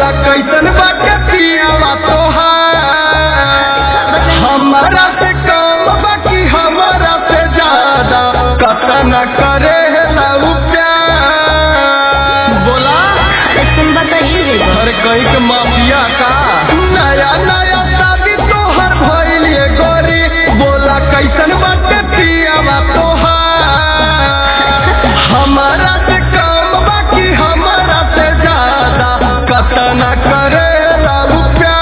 बोला कैसन बाटे पियावा तोहार हमारा से कम बाकी हमारा से ज्यादा कतन करे लऊ प्यार बोला तुम बताइए हर कहीं के माफिया का नया नया शादी तोहर भइल ये गोरी बोला कैसन बाटे पियावा तोहार हमारा से कम बाकी हमारा से ज्यादा कतन करे लऊ प्यार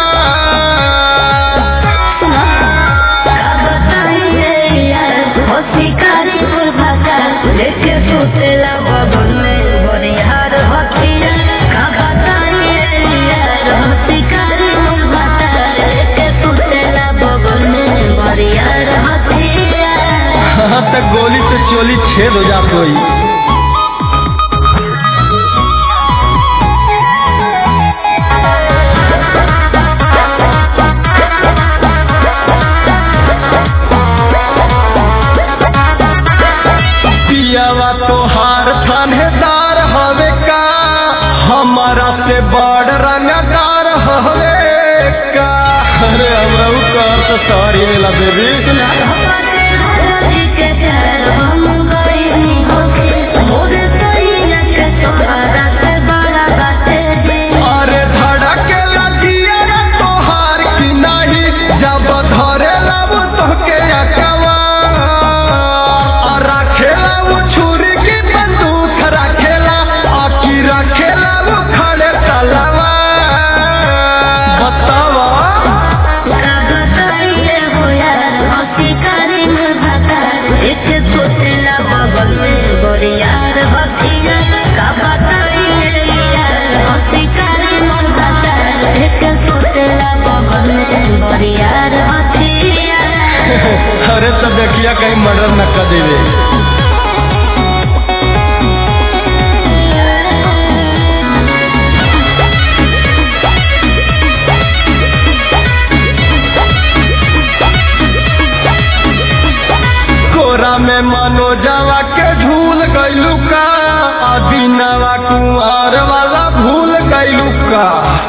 हाँ तक गोली से चोली छेद हो जात होई पियावा तोहार थानेदार हवे का हमारा से बड़ रंगदार हवे का अरे हमरा उ कहत तो सॉरी ला बेबी अरे धड़के लगिया तोहार की नहीं जब धरे लब तोके अकवा और रखेला वो छुरी की बंदूक रखेला आकी रखेला वो खड़े तलवा बतावा यार हथिया का बताइए यार हथिकारी मन बता एक सोचला बगल में बरियार हथिया अरे सब देखिया कहीं मर्डर न कर देवे कोरा में मनोजवा के झूल गइलू का अदिनवा कुंवर वाला भूल गइलू का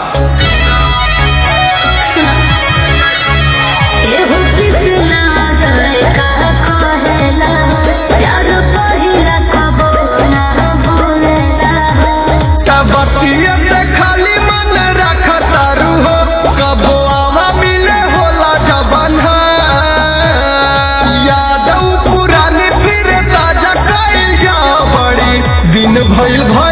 एहो कृष्णा जय का कहेला प्यार पहिला कबो ना भूलेला तबतिया से खाली मन रख तारू हो कबो आवा मिले होला जबन यादव पुरानी फिर ताजा कइल जा बड़ी दिन भइल भ